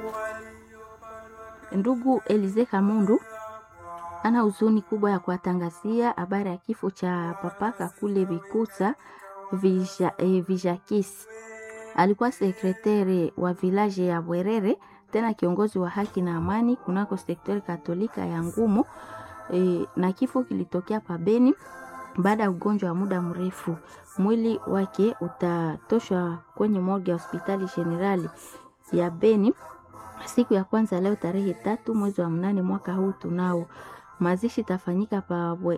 Ndugu Elize Kamundu ana huzuni kubwa ya kuwatangazia habari ya kifo cha papa Kakule Bikusa Vija, eh, Vijakis. Alikuwa sekretari wa vilaje ya Bwerere, tena kiongozi wa haki na amani kunako sektori katolika ya Ngumo e, na kifo kilitokea pabeni baada ya ugonjwa wa muda mrefu. Mwili wake utatoshwa kwenye morgue ya hospitali generali ya Beni siku ya kwanza leo tarehe tatu mwezi wa mnane mwaka huu tunao. Mazishi itafanyika pa